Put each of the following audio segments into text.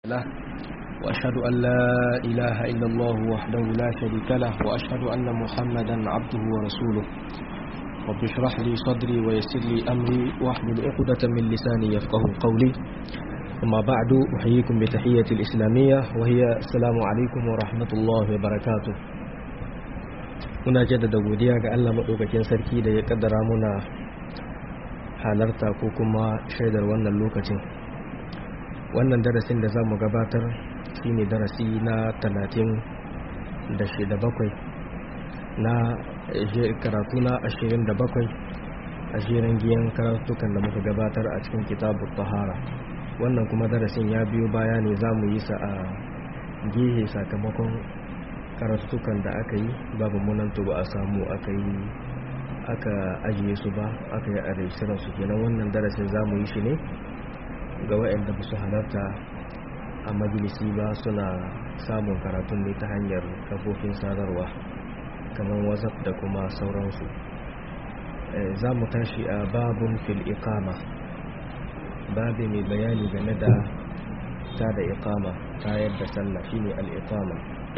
له وأشهد أن لا إله إلا الله وحده لا شريك له وأشهد أن محمدا عبده ورسوله رب اشرح لي صدري ويسر لي أمري واحلل عقدة من لساني يفقه قولي أما بعد أحييكم بتحية الإسلامية وهي السلام عليكم ورحمة الله وبركاته muna jaddada godiya ga Allah maɗaukakin sarki da ya ƙaddara muna halarta ko kuma shaidar wannan lokacin wannan darasin da za mu gabatar shine darasi na talatin da shida bakwai na karatu na ashirin da bakwai a shirin giyan karatukan da muka gabatar a cikin kitabu tahara wannan kuma darasin ya biyo baya ne za mu yi sa a gehe sakamakon karatukan da aka yi babu munanto ba a samu aka yi aka ajiye su ba aka yi a su kenan wannan darasin za mu yi shi ne ga waɗanda ba su halarta a majalisi ba suna samun karatun ne ta hanyar kafofin sadarwa kamar whatsapp da kuma sauransu za mu tashi a babun fil iqama babu mai bayani game da ta da iqama ta yadda sallah shine al iqama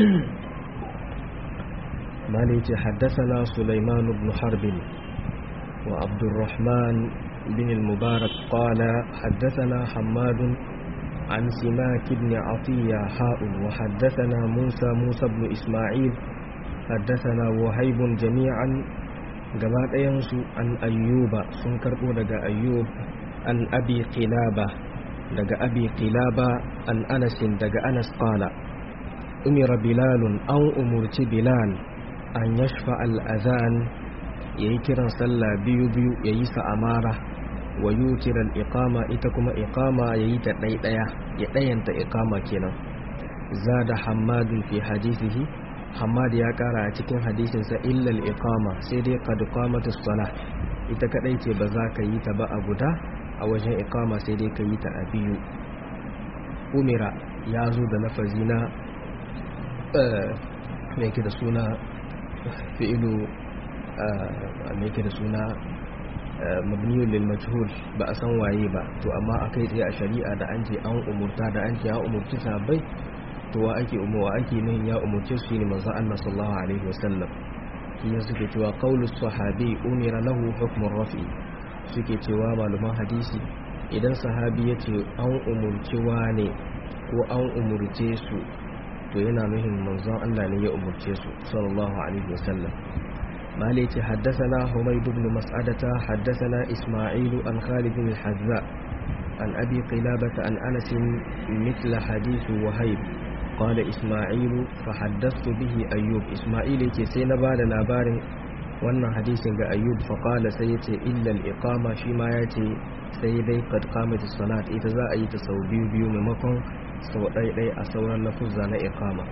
مالك حدثنا سليمان بن حرب وعبد الرحمن بن المبارك قال حدثنا حماد عن سماك بن عطية حاء وحدثنا موسى موسى بن إسماعيل حدثنا وهيب جميعا جماعة ينسو عن أيوب سنكر لدى أيوب عن أبي قلابة لدى أبي قلابة عن أنس لدى أنس قال أمر بلال أو أمرت بلال an yashfa al'azan ya yi kiran sallah biyu-biyu ya yi sa'amara wa yi kiran ikama ita kuma ikama ya yi ta ɗaiɗaya ya ɗayanta ikama kenan za da hamadun fi hadisihi hamad ya ƙara a cikin hadisinsa illal ikama sai dai kadukamatu sala ita kaɗai ce ba za ka yi ta ba a guda a wajen ikama sai dai ka yi ta a biyu umira ya zo da lafazi na mai da suna fi'ilu mai ke da suna mabniyun lil majhul ba a san waye ba to amma akai tsaye a shari'a da an ce an umurta da an ce ya umurci sahabbai to wa ake umuwa ake nan ya umurce su ne manzo Allah sallallahu alaihi wasallam shi suke cewa qaulu sahabi umira lahu hukmun rafi suke cewa malaman hadisi idan sahabi ya ce an umurci ne ko an umurce su to yana nuhin manzon Allah ne ya umurce su sallallahu alaihi wasallam maliki haddathana humayd ibn mas'adata haddathana isma'il an khalid bin hazza an abi qilabah an anas mithla hadith wahayb قال إسماعيل فحدثت به أيوب إسماعيل يكي سينا بعد labarin wannan hadisin ga ayyub faƙala sai ya ce illal iqama shi ma ya ce sai dai qad qamat salat ita za a yi ta sau biyu biyu maimakon sau ɗaiɗai a sauran lafuzza na iqama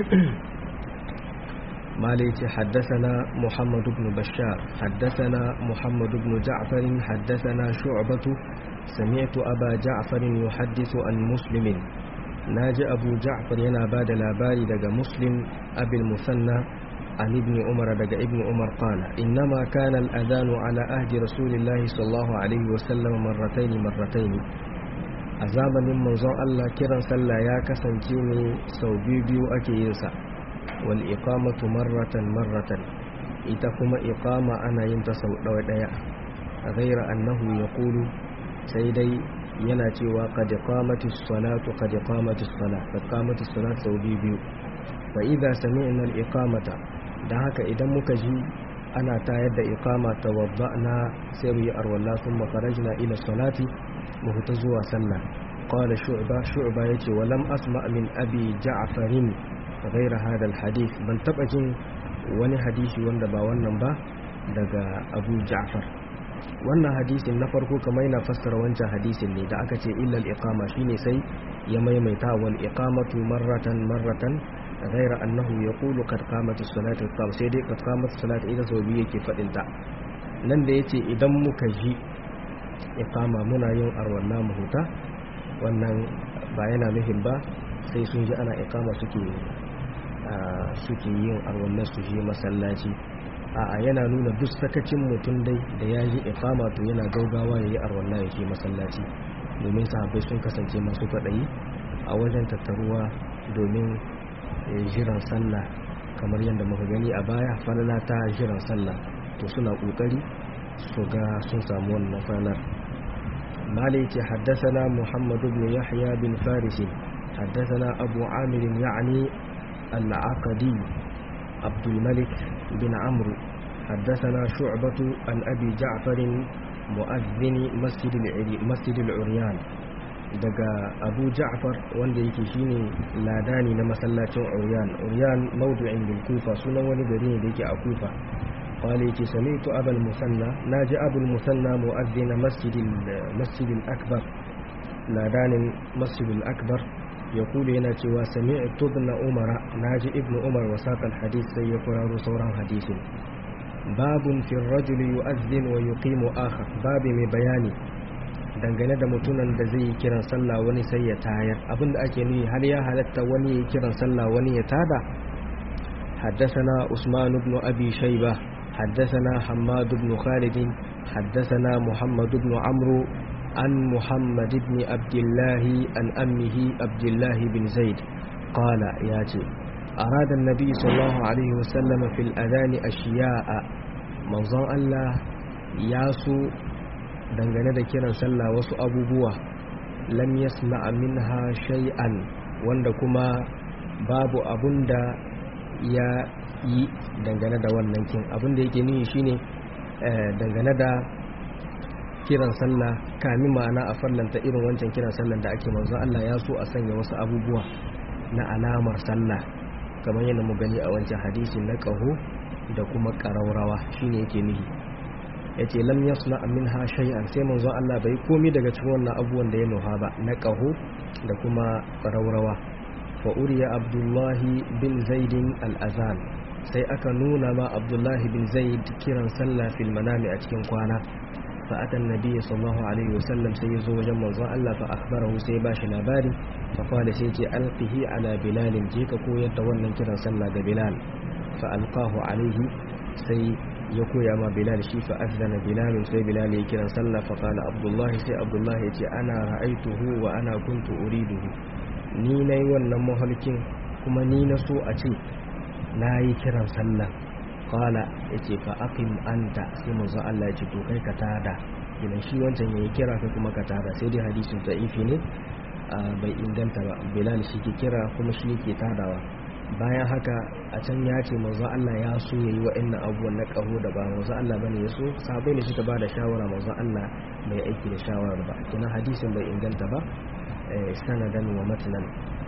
مالك حدثنا محمد بن بشار حدثنا محمد بن جعفر حدثنا شعبة سمعت أبا جعفر يحدث عن مسلم ناجي أبو جعفر ينا بعد لاباري دقى مسلم أبي المثنى عن ابن عمر دقى ابن عمر قال إنما كان الأذان على أهد رسول الله صلى الله عليه وسلم مرتين مرتين a zamanin manzon Allah kiran sallah ya kasance ne sau biyu ake yin sa wal iqamatu marratan marratan ita kuma iqama ana yin ta sau ɗaya ɗaya ghaira annahu yaqulu sai dai yana cewa qad qamatis salatu qad qamatis salat qad qamatis salat sau biyu fa idza sami'na al iqamata dan haka idan muka ji ana tayar da iqama tawadda'na sai mu yi arwalla thumma kharajna ila salati mahuta zuwa sallah qala shu'ba shu'ba yace walam asma min abi ja'farin ghayra hada alhadith ban taba jin wani hadisi wanda ba wannan ba daga abu ja'far wannan hadisin na farko kamar yana fassara wancan hadisin ne da aka ce illa al-iqama shine sai ya maimaita wal iqamatu marratan marratan ghayra annahu yaqulu qad qamat as-salatu qam sai dai qad qamat as-salatu idan sau biyu yake fadin ta nan da yace idan muka ji iqama muna yin arwalla mu huta wannan ba yana nufin ba sai sun ji ana iqama suke suke yin arwallar su je masallaci a'a yana nuna duk sakacin mutum dai da ya ji iqama to yana gaugawa yayi arwalla ya je masallaci domin sahabbai sun kasance masu kwaɗayi a wajen tattaruwa domin jiran sallah kamar yadda muka gani a baya falala ta jiran sallah to suna kokari su ga sun samu wannan falalar malai ce haddasana muhammadu bin yahya bin farisi haddasana abu amir ya'ni al-aqadi abdul malik bin amru حدثنا شعبة عن أبي جعفر مؤذن مسجد مسجد العريان daga abu ja'far wanda yake shine ladani na masallacin uryan uryan mawdu'in bil kufa sunan wani gari ne da yake a kufa qala yake sami'tu abul musanna naji abul musanna mu'adhdhin masjidil masjidil akbar ladanin masjidil akbar yaqulu yana cewa sami'tu ibn umar naji ibn umar wasaqal hadith sai ya kuraro sauran hadisin babun fi rajul yu'adhdhin wa yuqimu akhar babi mai bayani dangane da mutumin da zai yi kiran sallah wani sai ya tayar abinda ake nuni har ya halatta wani ya kiran sallah wani ya tada حدثنا عثمان بن أبي شيبة حدثنا حماد بن خالد حدثنا محمد بن عمرو عن محمد بن عبد الله عن أمه عبد الله بن زيد قال ياتي أراد النبي صلى الله عليه وسلم في الأذان أشياء منظر الله ياسو dangane da kiran sallah wasu abubuwa lam yasma minha shay'an wanda kuma babu abunda ya yi dangane da wannan kin abinda yake nuni shine dangane da kiran sallah kami ma'ana a farlanta irin wancan kiran sallah da ake manzo Allah ya so a sanya wasu abubuwa na alamar sallah kamar yadda mu gani a wancan hadisi na ƙaho da kuma ƙaraurawa shine yake nihi ya ce lam yasna minha shay'an sai manzo Allah bai komi daga cikin wannan abubuwan da ya nuha ba na ƙaho da kuma ƙaraurawa fa uriya abdullahi bin zaidin al-azan sai aka nuna ma abdullahi bin zaid kiran sallah fil manami a cikin kwana fa atan nabiyyi sallallahu alaihi wasallam sai yazo wajen manzon Allah fa akhbarahu sai ba shi labari fa qala sai ce alqihi ala bilal je ka koyar da wannan kiran sallah ga bilal fa alqahu alaihi sai ya koya ma bilal shi fa azana bilal sai bilal ya kiran sallah fa qala abdullahi sai abdullahi ya ce ana ra'aituhu wa ana kuntu uriduhu ni nayi wannan mahalkin kuma ni na so a ce nayi kiran sallah qala yace fa aqim anta sai manzo Allah ya ce to kai ka tada idan shi wancan yayi kira kai kuma ka tada sai dai hadisin da'ifi ne bai inganta ba bilal shi ke kira kuma shi yake tadawa bayan haka a can ya ce manzo Allah ya so yayi wa'annan abubuwan na kaho da ba manzo Allah bane ya so sabai ne suka bada shawara manzo Allah bai aiki da shawarar ba kina hadisin bai inganta ba sanadan wa matnan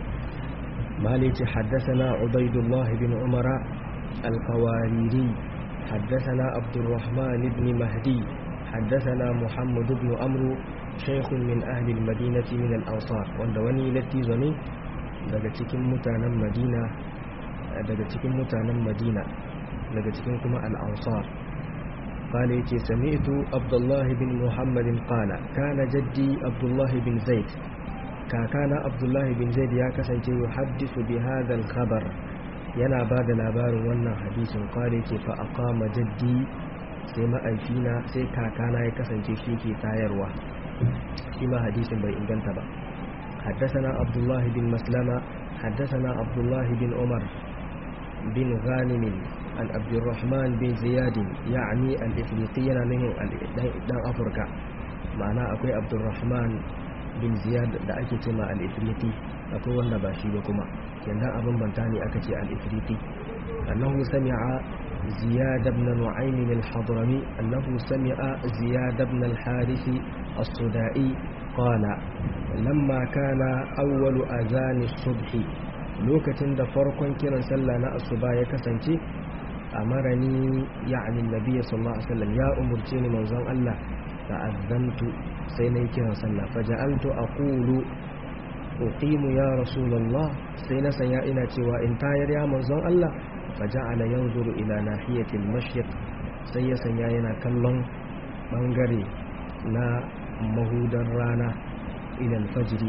مالك حدثنا عبيد الله بن عمر القواريري حدثنا عبد الرحمن بن مهدي حدثنا محمد بن أمرو شيخ من أهل المدينة من الأنصار واندوني التي زني daga cikin mutanen madina daga cikin mutanen madina daga cikin kuma al'ansar قال يتي سمعت عبد الله بن محمد قال كان جدي عبد الله بن زيد كان عبد الله بن زيد يا كسنتي يحدث بهذا الخبر yana ba da labarin wannan hadisin kwale ce fa aqama jaddi sai ma'aifina sai kakana ya kasance shi ke tayarwa shi ma hadisin bai inganta ba حدثنا عبد الله بن مسلمة حدثنا عبد الله بن عمر بن غانم عن عبد الرحمن بن زياد يعني الإفريقي نهي دان أفريقيا معنى أكوي عبد الرحمن بن زياد da ake ce ma al-ifriqi akwai wanda ba shi ba kuma yanzu abin banta ne aka ce al-ifriqi annahu sami'a ziyad ibn nu'aym al-hadrami annahu sami'a ziyad ibn al-harith as-sudai qala lamma kana awwalu azan as-subh lokacin da farkon kiran sallah na asuba ya kasance amarani ya'ni annabi sallallahu alaihi wasallam ya umurce ni manzon Allah ta'azzantu sai na yi kiran sallah faja'altu aqulu uqimu ya rasulullah sai na sanya ina cewa in tayar ya manzon Allah faja'ala yanzuru ila nahiyatil mashriq sai ya sanya yana kallon bangare na mahudan rana ila alfajri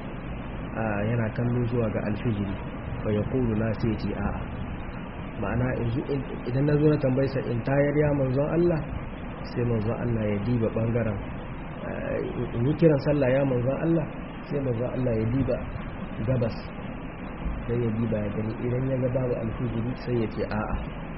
yana kallo zuwa ga alfijiri fa yaqulu la sai ce a'a ma'ana idan na zo na tambaysa in tayar ya manzon Allah sai manzon Allah ya diba bangaren in yi kiran sallah ya manzon Allah sai manzon Allah ya diba gabas sai ya diba ya gani idan ya ga babu alfijiri sai ya ce a'a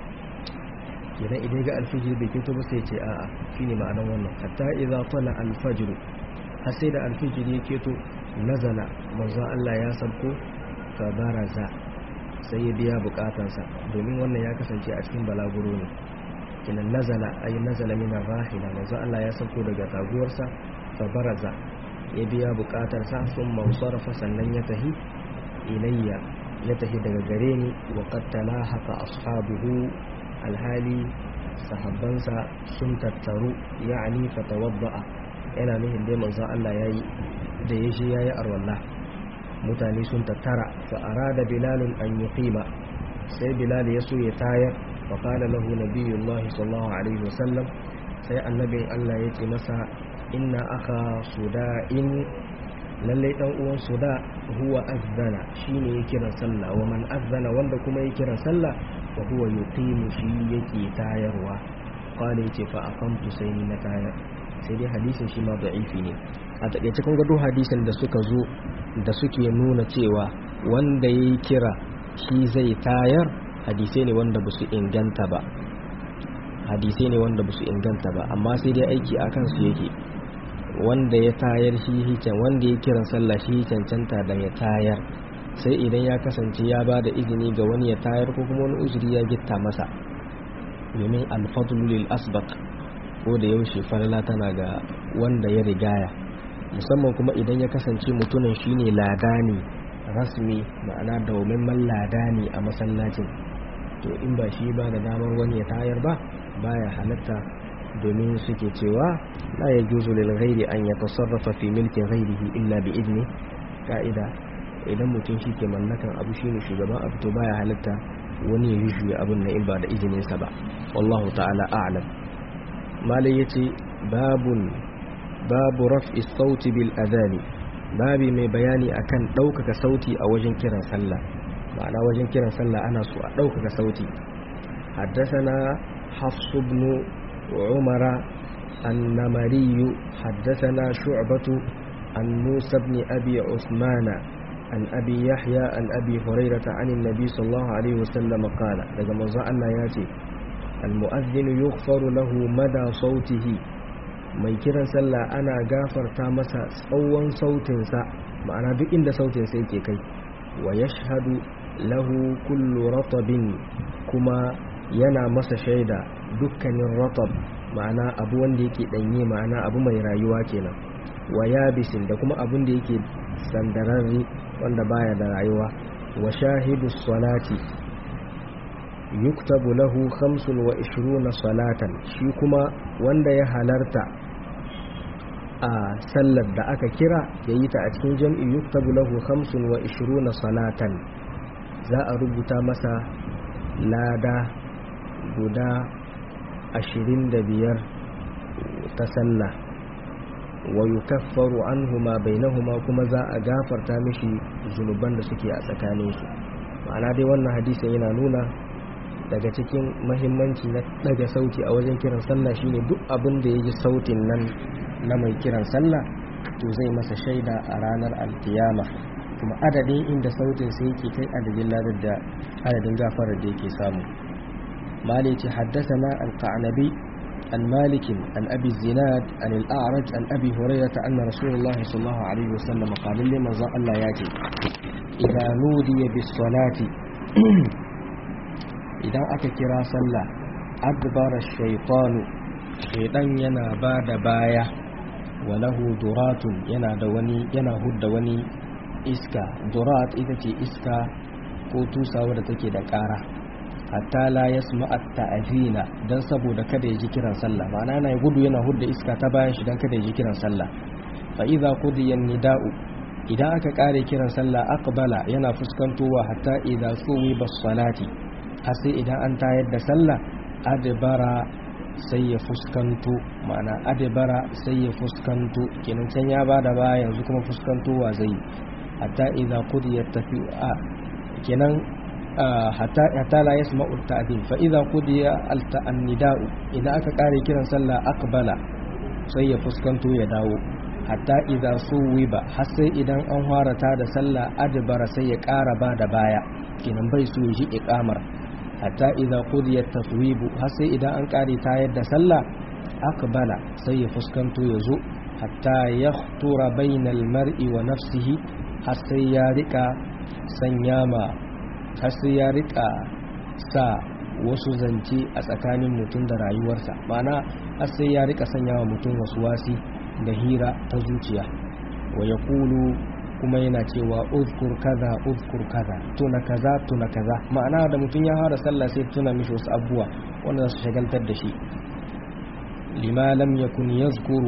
idan idan ga alfijiri bai keto ba sai ya ce a'a shine ma'anar wannan hatta idza tala alfajr har sai da alfijiri ya keto nazala manzon Allah ya sabko fa baraza sai ya biya bukatansa domin wannan ya kasance a cikin balaguro ne kinan nazala ay nazala min rahila manzon Allah ya sabko daga taguwarsa fa baraza ya biya bukatarsa sun mausarafa sannan ya tahi ilayya ya tafi daga gare ni wa qad talahaqa ashabuhu alhali sahabbansa sun tattaru ya'ni fatawadda'a yana nufin dai manzon Allah yayi da ya shi yayi arwalla mutane sun tattara fa arada bilal an yuqima sai bilal ya so ya tayar fa qala lahu nabiyullahi sallallahu alaihi wasallam sai annabin Allah ya ce masa inna aka suda'in lallai dan uwan suda huwa azzana shine ya kiran sallah wa man azzana wanda kuma ya kiran sallah wa huwa yuqimu shi yake tayarwa qala yace fa aqamtu sai ni na tayar sai dai hadisin shi ma da'ifi ne a takeice kun ga duk hadisin da suka zo da suke nuna cewa wanda yayi kira shi zai tayar hadisai ne wanda basu inganta ba hadisai ne wanda basu inganta ba amma sai dai aiki akan su yake wanda ya tayar shi hicen wanda ya kiran sallah shi cancanta da ya tayar sai idan ya kasance ya ba da izini ga wani ya tayar ko kuma wani uzuri ya gitta masa domin alfadlu lil asbaq ko da yaushe falala tana ga wanda ya rigaya musamman kuma idan ya kasance mutumin shine ladani rasmi ma'ana man ladani a masallacin to in ba shi ba da damar wani ya tayar ba baya halatta domin suke cewa la ya juzu lil ghairi an yatasarrafa fi milki ghairihi illa bi idni ka'ida idan mutum shi ke mallakan abu shine shugaban abu to baya halitta wani ya yushu abun nan in ba da izinin sa ba wallahu ta'ala a'lam malai yace babun babu raf'i sauti bil adani babi mai bayani akan ɗaukaka sauti a wajen kiran sallah ma'ana wajen kiran sallah ana so a ɗaukaka sauti حدثنا حفص بن عمر النمري حدثنا شعبة عن موسى بن أبي عثمان عن أبي يحيى عن أبي هريرة عن النبي صلى الله عليه وسلم قال لقد مزع الله ياتي المؤذن يغفر له مدى صوته mai kiran sallah ana gafarta masa tsawon sautinsa ma'ana duk inda sautinsa yake kai wa yashhadu lahu kullu ratabin kuma yana masa shaida dukkanin ratab ma'ana abu wanda yake danye ma'ana abu mai rayuwa kenan wa yabisin da kuma abun da yake sandararri wanda baya da rayuwa wa shahidu salati yuktabu lahu 25 salatan shi kuma wanda ya halarta a sallar da aka kira ya yi ta a cikin jam'i yuktabu lahu 25 salatan za a rubuta masa lada guda ashirin da biyar ta sallah wa yukaffaru anhuma bainahuma kuma za a gafarta mishi zunuban da suke a tsakaninsu ma'ana dai wannan hadisin yana nuna daga cikin mahimmanci na daga sauti a wajen kiran sallah shine duk abin da ya ji sautin nan na mai kiran sallah to zai masa shaida a ranar alkiyama kuma adadin inda sautin sai yake kai adadin ladar da adadin gafarar da yake samu مالك حدثنا القعنبي عن مالك عن أبي الزناد عن الأعرج عن أبي هريرة أن رسول الله صلى الله عليه وسلم قال لما الله ياتي إذا نودي بالصلاة إذا أككرا صلى أدبر الشيطان شيطان ينا بعد باية وله درات ينا دواني ينا هد دواني إسكا درات إذا إسكا ko tusa wadda take da ƙara hatta la yasma at-ta'zina dan saboda kada ya ji kiran sallah ma'ana yana gudu yana hudda iska ta bayan shi dan kada ya ji kiran sallah fa idza qudiya nida'u idan aka kare kiran sallah aqbala yana fuskantowa hatta idza suwi bas-salati har sai idan an tayar da sallah adbara sai ya fuskanto ma'ana adbara sai ya fuskanto kenan can ya bada baya yanzu kuma fuskantowa zai hatta idza qudiyat tafi'a kenan hatta la yasma'u ta'din fa idza qudiya al-nida'u idan aka kare kiran sallah aqbala sai ya fuskanto ya dawo hatta idza suwiba har sai idan an harata da sallah adbara sai ya ƙara ba da baya kinan bai so ji iqamar hatta idza qudiyat taswibu har sai idan an ƙare tayar da sallah aqbala sai ya fuskanto ya zo hatta yahtura bainal mar'i wa nafsihi har sai ya rika sanya ma har sai ya rika sa wasu zance a tsakanin mutum da rayuwarsa ma'ana har sai ya rika sanya wa mutum wasu wasi da hira ta zuciya wa ya kulu kuma yana cewa uzkur kaza uzkur kaza tuna kaza tuna kaza ma'ana da mutum ya fara sallah sai tuna mishi wasu abubuwa wanda su shagaltar da shi lima lam yakun yazkuru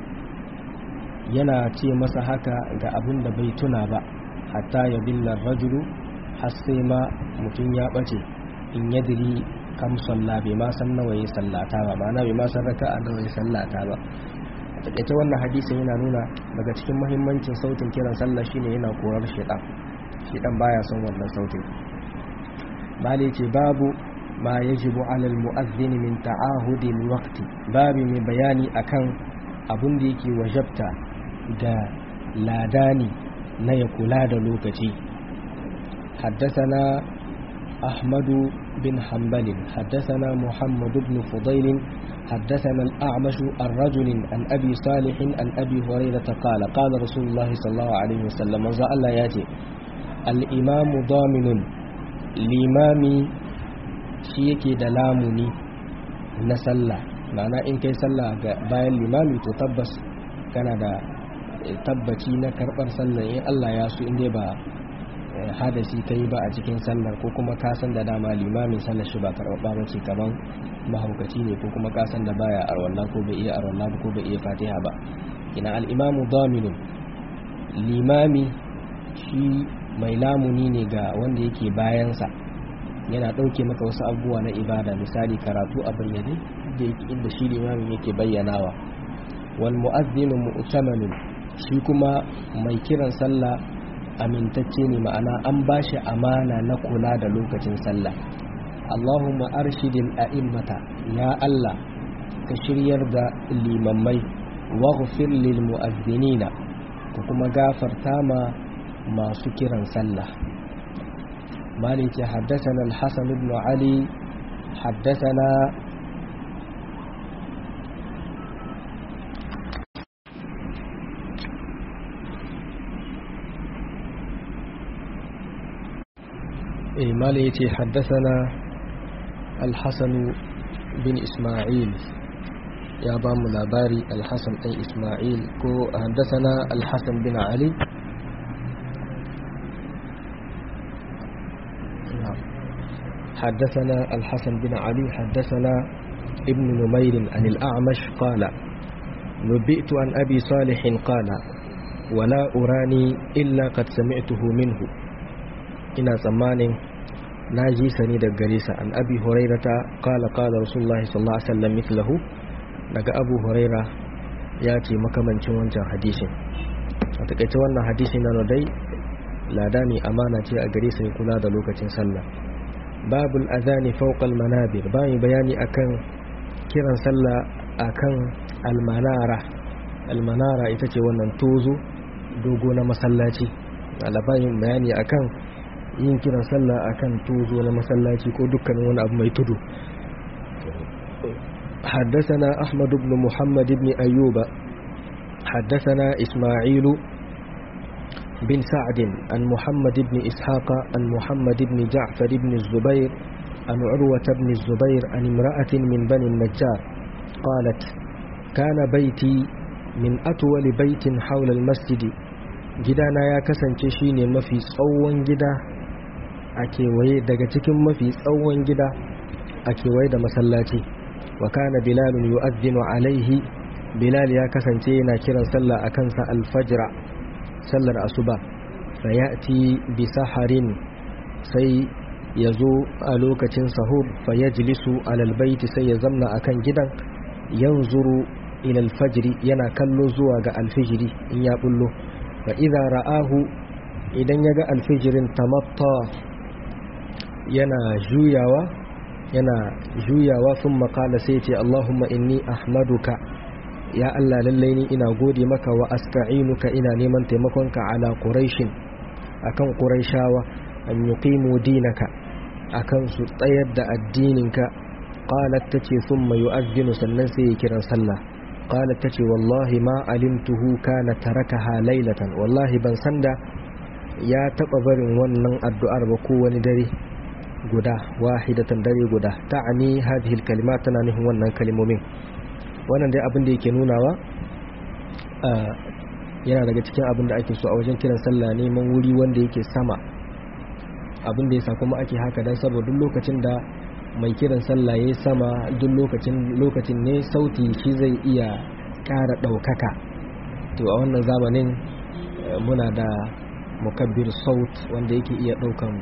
yana ce masa haka ga abin da bai tuna ba hatta ya billar rajulu har sai ma mutum ya bace in yadiri kam salla bai ma san nawa ya sallata ba ma'ana bai ma san raka'a nawa ya sallata ba takaice wannan hadisin yana nuna daga cikin mahimmancin sautin kiran sallah shine yana korar shedan shedan baya son wannan sautin bale ce babu ma yajibu alal mu'adhdhin min ta'ahudi alwaqti babu mai bayani akan abun da yake wajabta ga ladani na ya kula da lokaci حدثنا أحمد بن حنبل حدثنا محمد بن فضيل حدثنا الأعمش الرجل عن أبي صالح عن أبي هريرة قال قال رسول الله صلى الله عليه وسلم من الله ياتي الإمام ضامن الإمام شيكي دلامني نسلا معنى إن كي سلا باي الإمام تتبس كان دا tabbaci na karɓar sallar in Allah ya so in dai ba hadasi ka yi ba a cikin sallar ko kuma ka san da dama limamin sallar shi ba karɓaɓɓa ba ce kaman mahaukaci ne ko kuma ka san da baya arwallah ko bai iya arwallah ko bai iya fatiha ba ina al'imamu dominin limami shi mai lamuni ne ga wanda yake bayansa yana ɗauke maka wasu abubuwa na ibada misali karatu a bayyane da inda shi limamin yake bayyanawa wal mu'azzinu mu'tamanun shi kuma mai kiran sallah amintacce ne ma'ana an ba shi amana na kula da lokacin sallah Allahumma arshidil a'immata ya Allah ka shiryar da limammai waghfir lil mu'azzinina ka kuma gafarta ma masu kiran sallah مالك حدثنا الحسن بن علي حدثنا مالك حدثنا الحسن بن إسماعيل يا بام لاباري الحسن بن إسماعيل كو حدثنا الحسن بن علي حدثنا الحسن بن علي حدثنا ابن نمير عن الأعمش قال نبئت عن أبي صالح قال ولا أراني إلا قد سمعته منه ina tsammanin na ji sani daga gare sa an abi hurairata qala qala rasulullahi sallallahu alaihi wasallam mithlahu daga abu huraira ya ce makamancin wancan hadisin a takaice wannan hadisi na dai lada ne amana ce a gare sa kula da lokacin sallah babul azani fawqa manabir bayan bayani akan kiran sallah akan almanara almanara ita ce wannan tozo dogo na masallaci labarin bayani akan yin kiran sallah akan tuzo na masallaci ko dukkanin wani abu mai tudu حدثنا أحمد بن محمد بن أيوب حدثنا إسماعيل بن سعد عن محمد بن إسحاق عن محمد بن جعفر بن الزبير عن عروة بن الزبير عن امرأة من بني النجار قالت كان بيتي من أطول بيت حول المسجد gidana ya kasance shine mafi tsawon gida a kewaye daga cikin mafi tsawon gida a kewaye da masallaci wa kana bilalun yu'adhdhinu alaihi bilal ya kasance yana kiran sallah a kansa alfajra sallar asuba fayati bi saharin sai ya zo a lokacin sahur fayajlisu alal baiti sai ya zamna akan gidan yanzuru ila alfajri yana kallo zuwa ga alfijiri in ya bullo fa idza ra'ahu idan ya ga alfijirin tamatta yana juyawa yana juyawa sun makala sai ce Allahumma inni ahmaduka ya Allah lallai ni ina gode maka wa asta'inuka ina neman taimakonka ala quraishin akan quraishawa an yuqimu dinaka akan su tsayar da addininka qalat tace thumma yu'adhdhinu sannan sai ya kiran sallah qalat tace wallahi ma alimtuhu kana tarakaha laylatan wallahi ban sanda ya taba barin wannan addu'ar ba ko wani dare guda wahidatan dare guda ta'ani hadhihi alkalimat tana nufin wannan kalmomin wannan dai abin da yake nunawa yana daga cikin abin da ake so a wajen kiran sallah neman wuri wanda yake sama abin da yasa kuma ake haka dan saboda duk lokacin da mai kiran sallah yayi sama duk lokacin lokacin ne sauti shi zai iya ƙara ɗaukaka to a wannan zamanin muna da mukabbir saut wanda yake iya ɗaukan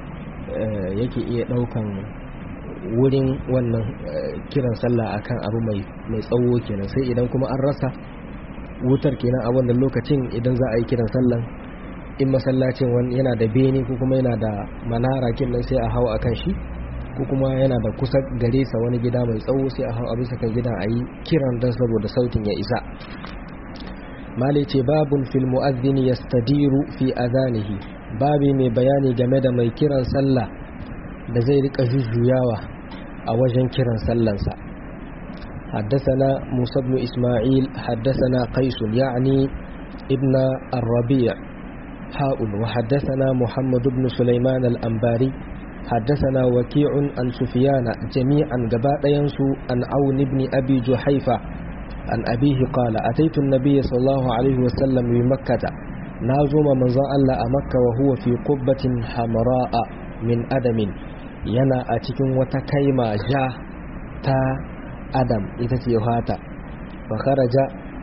yake iya ɗaukan wurin wannan kiran sallah akan abu mai mai tsawo kenan sai idan kuma an rasa wutar kenan a wannan lokacin idan za a yi kiran sallan in masallacin wani yana da bene ko kuma yana da manara kenan sai a hau akan shi ko kuma yana da kusa gare sa wani gida mai tsawo sai a hau a bisa kan gidan a yi kiran don saboda sautin ya isa malai ce babun fil mu'adhdhin yastadiru fi adanihi babi mai bayani game da mai kiran sallah da zai rika jujjuyawa a wajen kiran sallansa حدثنا موسى بن إسماعيل حدثنا قيس يعني ابن الربيع حاء وحدثنا محمد بن سليمان الأنباري حدثنا وكيع عن سفيان جميعا قباء ينسو عن عون بن أبي جحيفة عن أبيه قال أتيت النبي صلى الله عليه وسلم بمكة نازم من الله مكة وهو في قبة حمراء من أدم ينا أتكن وتكيما جا تا أدم إتتيهاتا فخرج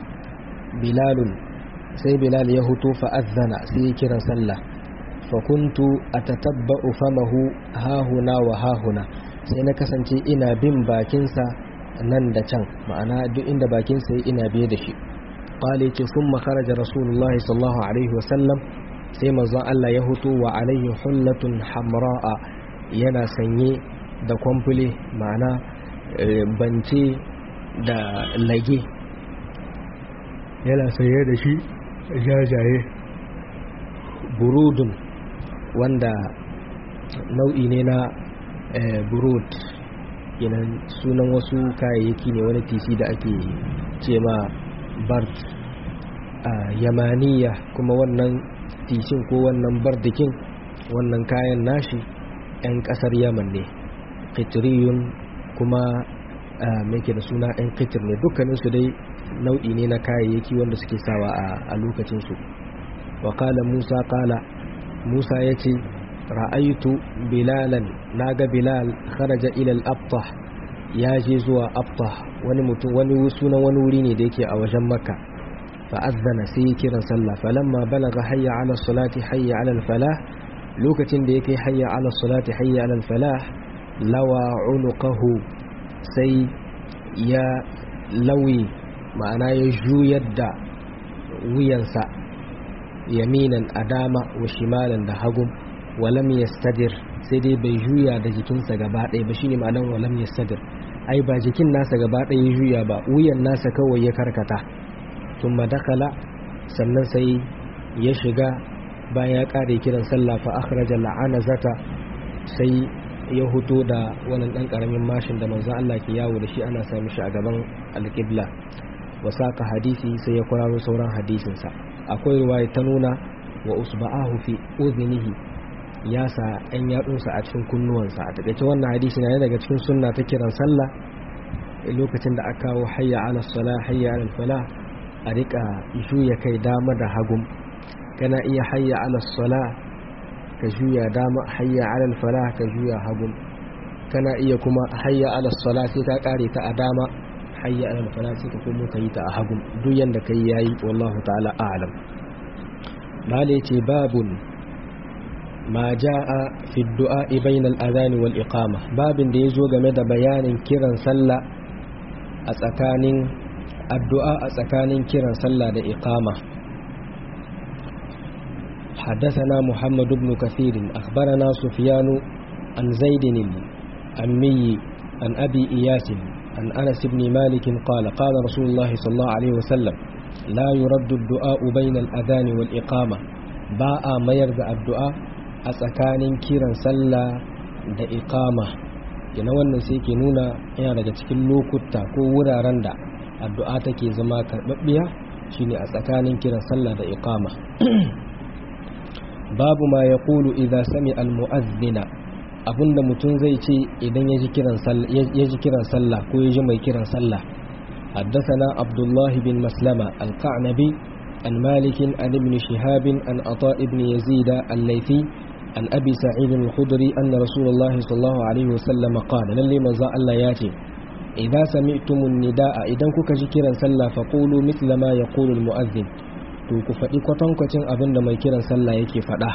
بلال سي بلال يهتو فأذن سيكرا سلة فكنت أتتبأ فمه هاهنا وهاهنا سينكسنتي إنا بن باكنسا nan da can ma'ana duk inda bakinsa ya ina biye da shi qali ce sun makaraja rasulullah sallallahu alaihi wasallam sai manzon Allah ya hutu wa alaihi hullatun hamra'a yana sanye da kwamfule ma'ana bance da lage yana sanye da shi jajaye burudun wanda nau'i ne na burud kenan sunan wasu kayayyaki ne wani tisi da ake ce ma bard a yamaniya kuma wannan tishin ko wannan bardikin wannan kayan nashi 'yan kasar yaman ne kitriyun kuma mai da suna 'yan kitir ne dukkaninsu dai nau'i ne na kayayyaki wanda suke sawa a lokacinsu wa kala musa kala musa ya ce ra'aitu bilalan naga bilal kharaja ila al-abtah ya je zuwa abtah wani mutum wani sunan wani wuri ne da yake a wajen makka fa azzana sai kiran sallah falamma balaga hayya ala salati hayya ala al-falah lokacin da yake hayya ala salati hayya ala al-falah lawa unuqahu sai ya lawi ma'ana ya juyar da wuyansa yaminan adama wa shimalan da hagun walam yastadir sai dai bai juya da jikinsa gaba ɗaya ba shine ma'anar walam yastadir ai ba jikin nasa gaba ɗaya ya juya ba wuyan nasa kawai ya karkata thumma dakala sannan sai ya shiga bayan ya kare kiran sallah fa akhraja zata sai ya huto da wannan dan karamin mashin da manzon Allah ke yawo da shi ana sa mishi a gaban alqibla wasaka hadisi sai ya kwararo sauran hadisinsa akwai ruwaya ta nuna wa usba'ahu fi udhnihi ya sa ɗan yatsunsa a cikin kunnuwansa a takaice wannan hadisi na daga cikin sunna ta kiran sallah lokacin da aka kawo hayya ala sala hayya ala fala a rika juya kai dama da hagum kana iya hayya ala sala ka juya dama hayya ala fala ka juya hagum kana iya kuma hayya ala sala sai ka kare ta a dama hayya ala fala sai ka kuma ka yi ta a hagum duk yanda kai yayi wallahu ta'ala a'lam mala ce babun ma ja'a fi du'a bainal adhan wal iqama babin da yazo game da bayanin kiran sallah a tsakanin addu'a a tsakanin kiran sallah da iqama حدثنا محمد بن كثير أخبرنا سفيان عن زيد الأمي عن أبي إياس عن أنس بن مالك قال قال رسول الله صلى الله عليه وسلم لا يرد الدعاء بين الأذان والإقامة باء ما يرد الدعاء أسكان كيرا سلا da iqama kina wannan sai ke nuna yana daga cikin lokuta ko wuraren da addu'a take zama karɓaɓɓiya shine a tsakanin kiran sallah da iqama babu ma ya kulu idan sami almu'azzina abinda mutum zai ce idan ya ji kiran sallah ko ya ji mai kiran sallah حدثنا عبد الله بن مسلمة القعنبي عن مالك عن ابن شهاب عن عطاء بن يزيد الليثي عن أبي سعيد الخدري أن رسول الله صلى الله عليه وسلم قال للي مزاء الله ياتي إذا سمعتم النداء إذا كك جكرا سلا فقولوا مثل ما يقول المؤذن تكفئي كتن كتن أبن ما يكرا سلا يكي فدا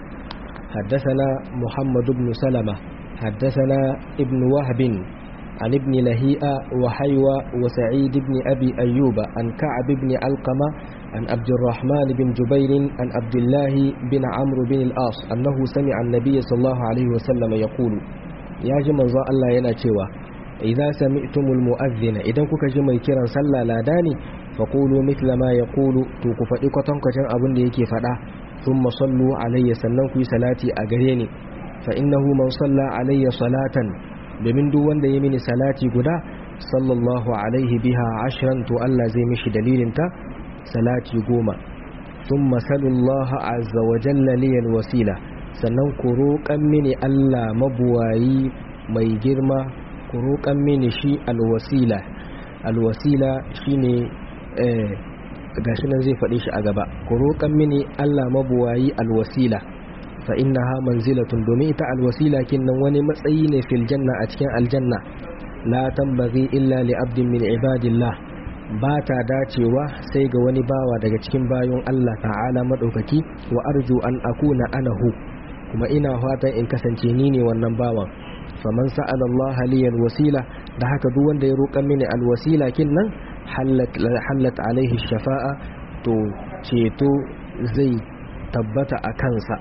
حدثنا محمد بن سلمة حدثنا ابن وهب عن ابن لهيئة وحيوى وسعيد بن أبي أيوب عن كعب بن علقمة عن عبد الرحمن بن جبير عن عبد الله بن عمرو بن العاص أنه سمع النبي صلى الله عليه وسلم يقول يا جماعة الله يناتشوا إذا سمعتم المؤذن إذا كوكا جمع كيرا صلى لا داني فقولوا مثل ما يقول توقف إقوتن كتن أبن ليكي فدا ثم صلوا علي سننكي صلاتي أغريني فإنه من صلى علي صلاة domin duk wanda ya mini salati guda sallallahu alaihi biha ashiran to Allah zai mishi dalilinta salati goma sun masalullah azza wa jalla liyal wasila sannan ku roƙan mini Allah mabuwayi mai girma ku roƙan mini shi alwasila alwasila shine eh gashi nan zai faɗi shi a gaba ku roƙan mini Allah mabuwayi alwasila fa innaha manzilatun domin ita alwasila kinnan wani matsayi ne fil janna a cikin aljanna la tambaghi illa li abdin min ibadillah ba ta dacewa sai ga wani bawa daga cikin bayon Allah ta'ala madaukaki wa arju an akuna anahu kuma ina fatan in kasance ni ne wannan bawan faman sa'ala Allah li alwasila da haka duk wanda ya roƙa mini alwasila kinnan hallat hallat alaihi shafa'a to ceto zai tabbata a kansa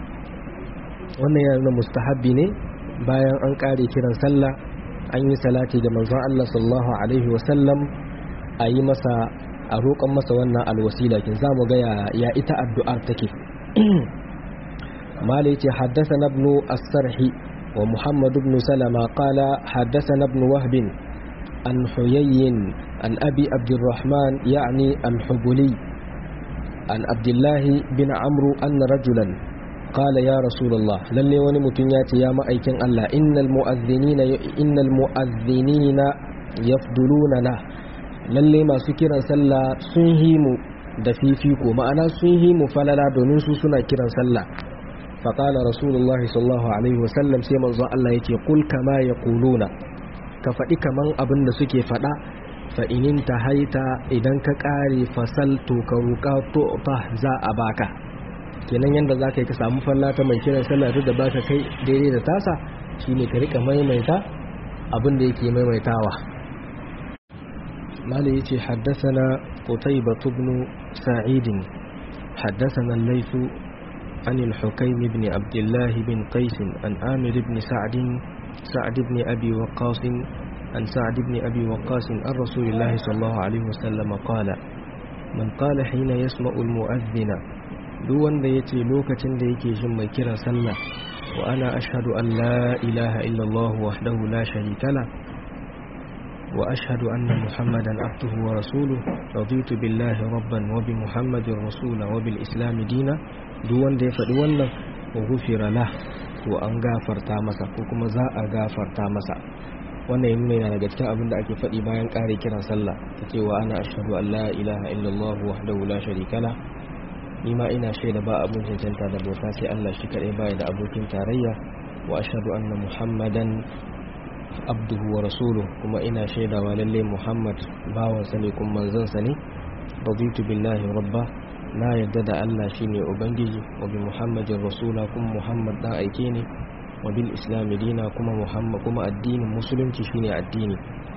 wannan yana nuna mustahabbi ne bayan an kare kiran sallah an yi salati ga manzon Allah sallallahu alaihi wasallam a yi masa a roƙon masa wannan alwasila kin zamu ga ya ita addu'ar take mala yace haddathana ibn as-sarhi wa muhammad ibn salama qala haddathana ibn wahb an huyayyin an abi abdurrahman yani al-hubuli an abdullah bin amru anna rajulan قال يا رسول الله للي وني متون ياتي يا مأيكن الله إن المؤذنين إن المؤذنين يفضلوننا lalle masu kiran sallah sun yi mu da fifiko ma'ana sun yi mu falala domin su suna kiran sallah faƙala rasulullahi sallallahu alaihi wasallam sai manzo Allah yake kul kama yaquluna ka faɗi kaman abin da suke faɗa fa inin haita idan ka ƙare fasal to ka roƙa to za a baka kenan yadda za ka yi ka samu fallata mai kiran sallah duk da ba ka kai daidai da tasa shine ka rika maimaita abin da yake maimaitawa mali yace haddathana qutaybah ibn sa'id haddathana al-layth عن الحكيم بن عبد الله بن قيس عن آمر بن سعد سعد بن أبي وقاص عن سعد بن أبي وقاص عن رسول الله صلى الله عليه وسلم قال من قال حين يسمع المؤذن duk wanda ya ce lokacin da yake jin mai kira sallah wa ana ashhadu an la ilaha illallah wahdahu la sharika la wa ashhadu anna muhammadan abduhu wa rasuluhu raditu billahi rabban wa bi muhammadin rasula wa bil islam dina duk wanda ya faɗi wannan wa ghufira lah to an gafarta masa ko kuma za a gafarta masa wannan yana yana daga cikin abin da ake faɗi bayan ƙare kiran sallah ta cewa ana ashhadu an la ilaha illallah wahdahu la sharika la ni ma ina shaida ba abun cancanta da bauta sai Allah shi kadai baya da abokin tarayya wa ashhadu anna muhammadan abduhu wa rasuluhu kuma ina shaidawa lalle muhammad bawan sa ne kuma manzon sa ne raditu billahi rabba na yadda da Allah shine ubangiji wa bi muhammadin rasula kuma muhammad dan aike ne wa bil islam dina kuma muhammad kuma addinin musulunci shine addini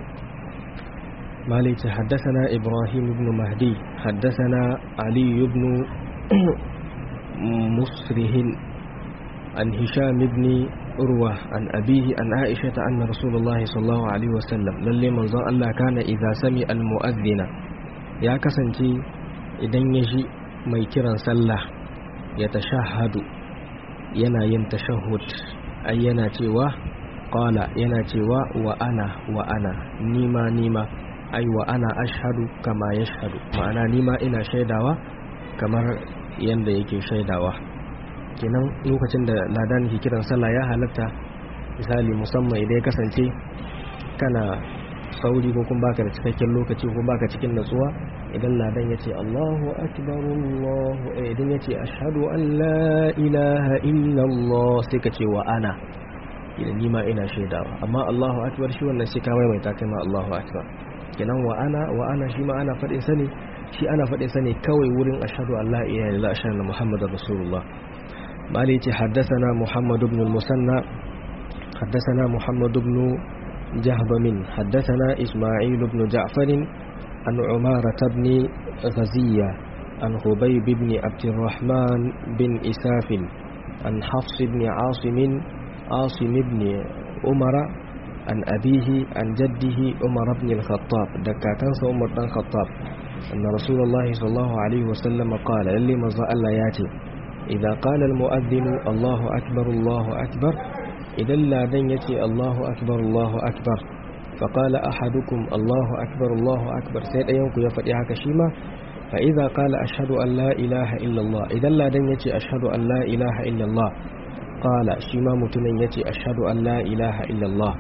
مالك حدثنا إبراهيم بن مهدي حدثنا علي بن مسره عن هشام بن urwa an abihi an aisha ta anna rasulullahi sallallahu alaihi wasallam lalle manzon Allah kana idza sami al mu'adhdhina ya kasance idan ya ji mai kiran sallah ya tashahhadu yana yin tashahhud ai yana cewa qala yana cewa wa ana wa ana nima nima ai wa ana ashhadu kama yashhadu ma'ana nima ina shaidawa kamar yanda yake shaidawa kenan lokacin da ladan ke kiran sallah ya halatta misali musamman idan ya kasance kana sauri ko kuma baka da cikakken lokaci ko baka cikin natsuwa idan ladan ya ce Allahu akbar Allahu idan ya ce ashhadu an la ilaha illallah sai ka ce wa ana idan nima ina shaidawa amma Allahu akbar shi wannan sai ka maimaita kai ma Allahu akbar kenan wa ana wa ana shi ma ana faɗin sa ne shi ana faɗin sa ne kawai wurin ashhadu an la ilaha illallah ashhadu anna muhammadar rasulullah mali ce haddathana muhammad ibn al-musanna haddathana muhammad ibn جهبم حدثنا إسماعيل بن جعفر عن عمارة بن غزية عن خبيب بن عبد الرحمن بن إساف عن حفص بن عاصم عاصم بن عمر عن أبيه عن جده عمر بن الخطاب دكاتان عمر بن الخطاب أن رسول الله صلى الله عليه وسلم قال للي مزا الله ياتي إذا قال المؤذن الله أكبر الله أكبر إذا لا دن يتي الله أكبر الله أكبر فقال أحدكم الله أكبر الله أكبر سيد أيونك يفتح كشيما فإذا قال أشهد أن لا إله إلا الله إذا لا دن يتي أشهد أن لا إله إلا الله قال شيما متن يتي أشهد أن لا إله إلا الله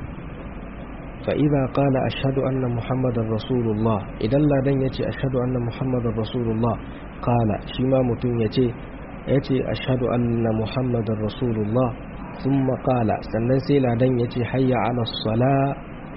فإذا قال أشهد أن محمد رسول الله إذا لا دن يتي أشهد أن محمد رسول الله قال شيما متن يتي يتي أشهد أن محمد رسول الله ثم قال sannan sai ladan ya ce hayya ala sala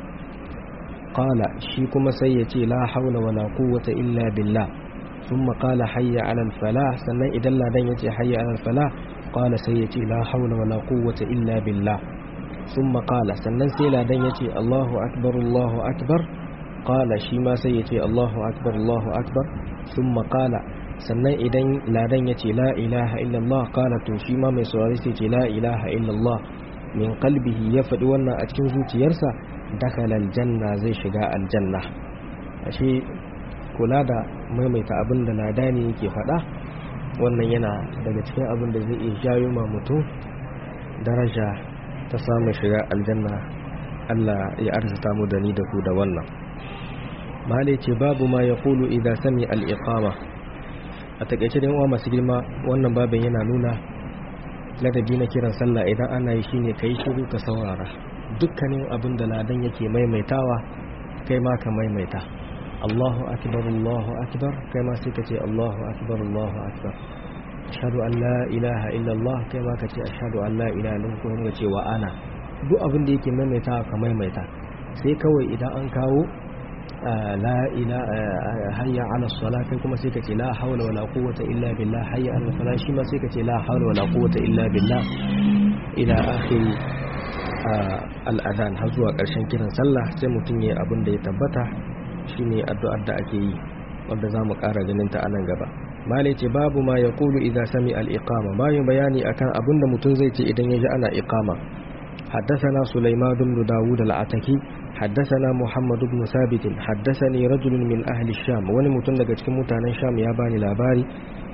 qala shi kuma sai ya ce la haula wala quwwata illa billah thumma qala hayya ala falah sannan idan ladan ya ce hayya ala falah qala sai ya ce la haula wala quwwata illa billah thumma qala sannan sai ladan ya ce Allahu akbar Allahu akbar qala shi ma sai ya ce Allahu akbar Allahu akbar thumma qala sannan idan ladan ya ce la ilaha illallah kala to shi ma mai saurari sai ce la ilaha illallah min qalbihi ya faɗi wannan a cikin zuciyarsa dakhala aljanna zai shiga aljanna ashe kula da maimaita abin da ladani yake faɗa wannan yana daga cikin abin da zai iya jayo ma mutum daraja ta samun shiga aljanna Allah ya arzuta mu da ni da ku da wannan malai ce babu ma ya kulu idan sami al-iqama a takaice da uwa masu girma wannan babin yana nuna ladabi na kiran sallah idan ana yi shine ka yi shiru ka saurara dukkanin abin da ladan yake maimaitawa kai ma ka maimaita Allahu akbar Allahu akbar kai ma sai ka ce Allahu akbar Allahu akbar ashhadu an la ilaha illallah kai ma ka ce ashhadu an la ilaha illallah kuma ce wa ana duk abin da yake maimaitawa ka maimaita sai kawai idan an kawo la ila hayya ala sala kai kuma sai ka ce la hawla wala quwwata illa billah hayya ala sala shi ma sai ka ce la hawla wala quwwata illa billah ila akhiri al-adhan har zuwa karshen kiran sallah sai mutum yayi abin da ya tabbata shine addu'ar da ake yi wanda zamu ƙara ganin ta anan gaba malai ce babu ma yaqulu idza sami al-iqama bayan bayani akan abin da mutum zai ce idan ya ji ana iqama حدثنا سليمان بن داود العتكي حدثنا محمد بن ثابت حدثني رجل من أهل الشام wani mutum daga cikin mutanen Sham ya bani labari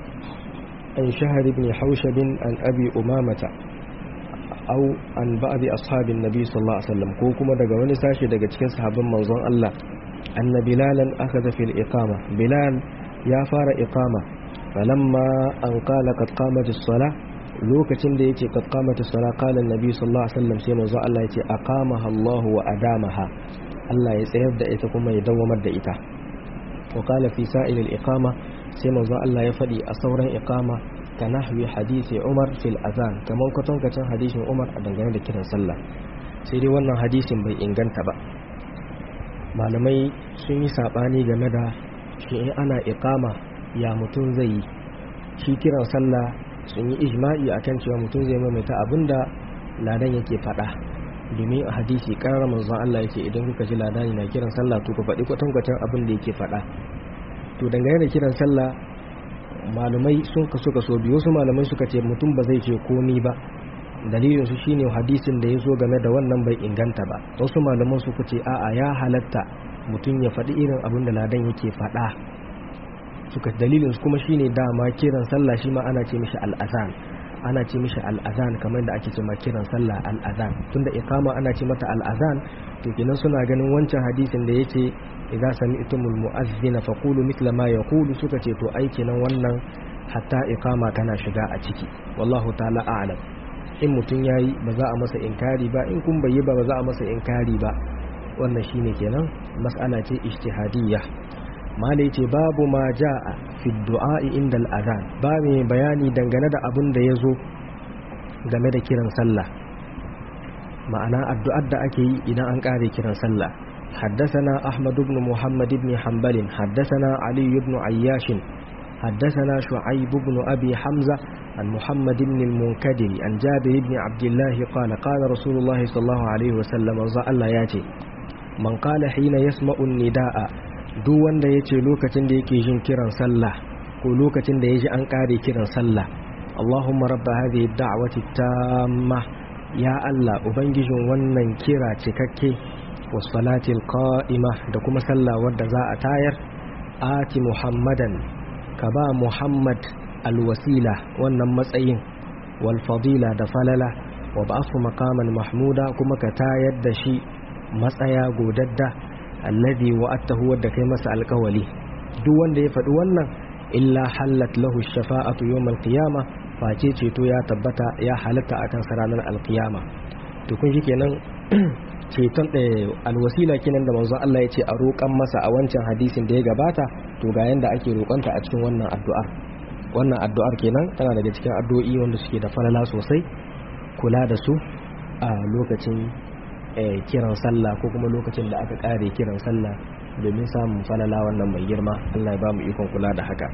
an shahar ibn Haushab an Abi Umamata aw an ba'd ashabin Nabi sallallahu alaihi wasallam ko kuma daga wani sashi daga cikin sahabban manzon Allah anna bilalan akhadha fil iqama bilal ya fara iqama falamma an qala qad qamat as-salah lokacin da yake kad qamata sala qala annabi sallallahu alaihi wasallam sai manzo Allah yace aqamaha Allah wa adamaha Allah ya tsayar da ita kuma ya dawamar da ita wa qala fi sa'il al-iqama sai manzo Allah ya fadi a sauran iqama ka nahwi hadisi Umar fil azan kaman kwatankacin hadisin Umar a dangane da kiran sallah sai dai wannan hadisin bai inganta ba malamai sun yi sabani game da shi ana iqama ya mutum zai yi shi kiran sallah sun yi ijma'i akan cewa mutum zai maimaita abinda ladan yake faɗa domin a hadisi ƙarar manzon Allah yake idan kuka ji ladani na kiran sallah to ku faɗi kwatankwacin abin da yake faɗa to dangane da kiran sallah malumai sun kaso kaso biyu wasu malamai suka ce mutum ba zai ce komi ba dalilin su shine hadisin da ya zo game da wannan bai inganta ba wasu malaman su kuce a'a ya halatta mutum ya faɗi irin abin da ladan yake faɗa suka dalilin su kuma shine dama kiran sallah shi ma ana ce mishi al'azan ana ce mishi al'azan kamar da ake ce ma kiran sallah al'azan tunda iqama ana ce mata al'azan to kenan suna ganin wancan hadisin da yace idza sami'tumul mu'azzina faqulu mithla ma yaqulu suka ce to ai kenan wannan hatta iqama kana shiga a ciki wallahu ta'ala a'lam in mutun yayi ba za a masa inkari ba in kun bai ba ba za a masa inkari ba wannan shine kenan mas'ala ce ijtihadiyya mala yace babu ma jaa fi du'a inda al-adhan ba mai bayani dangane da abin da yazo game da kiran sallah ma'ana addu'ar da ake yi idan an kare kiran sallah حدثنا أحمد بن محمد بن حنبل حدثنا علي بن عياش حدثنا شعيب بن أبي حمزة عن محمد بن المنكدر عن جابر بن عبد الله قال قال رسول الله صلى الله عليه وسلم الله ياتي من قال حين يسمع النداء duk wanda ya ce lokacin da yake jin kiran sallah ko lokacin da ya ji an kare kiran sallah Allahumma rabba hadhihi da'wati tamma ya Allah ubangijin wannan kira cikakke wasalatil qa'ima da kuma sallah wadda za a tayar ati muhammadan ka ba muhammad alwasila wannan matsayin wal fadila da falala wa ba'athu maqaman mahmuda kuma ka tayar da shi matsaya godadda alladhi wa'atahu wadda kai masa alkawali duk wanda ya faɗi wannan illa hallat lahu shafa'atu yawmal qiyamah face ceto ya tabbata ya halatta a kan ranar alkiyama to kun shi kenan ceton alwasila kenan da manzo Allah ya ce a roƙan masa a wancan hadisin da ya gabata to ga yanda ake roƙonta a cikin wannan addu'ar wannan addu'ar kenan tana daga cikin addu'o'i wanda suke da falala sosai kula da su a lokacin kiran sallah ko kuma lokacin da aka kare kiran sallah domin samun falala wannan mai girma Allah ya ba mu ikon kula da haka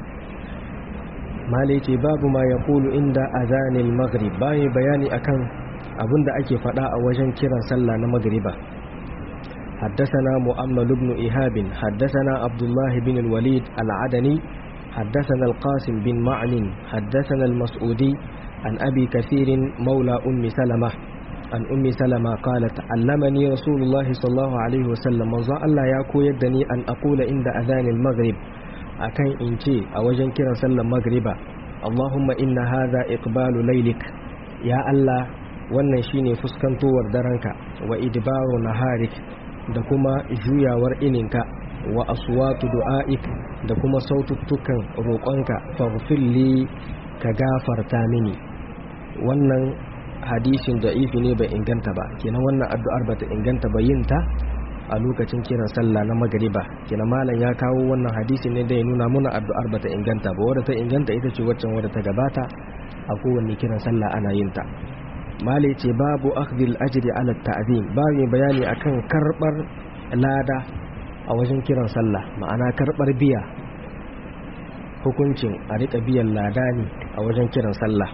malai ce babu ma ya kulu inda azanil maghrib bayan bayani akan abin da ake fada a wajen kiran sallah na magriba حدثنا مؤمل بن إيهاب حدثنا عبد الله بن الوليد العدني حدثنا القاسم بن معن حدثنا المسعودي عن أبي كثير مولى أم سلمة عن أم سلمة قالت علمني رسول الله صلى الله عليه وسلم من الله يكو يدني أن أقول عند أذان المغرب akan in ce a wajen kiran sallar magriba Allahumma inna hadha iqbalu laylik ya Allah wannan shine fuskantowar daranka wa idbaru naharik da kuma juyawar ininka wa aswatu du'aik da kuma saututtukan roƙonka faghfirli ka gafarta mini wannan hadisin da'ifi ne bai inganta ba kenan wannan addu'ar bata inganta ba yin ta a lokacin kiran sallah na magariba kina malam ya kawo wannan hadisi ne da ya nuna muna addu'ar bata inganta ba wadda ta inganta ita ce waccan wadda ta gabata a kowanne kiran sallah ana yin ta malai ce babu akhdhil ajri ala ta'zim babu bayani akan karbar lada a wajen kiran sallah ma'ana karbar biya hukuncin a rika biyan lada ne a wajen kiran sallah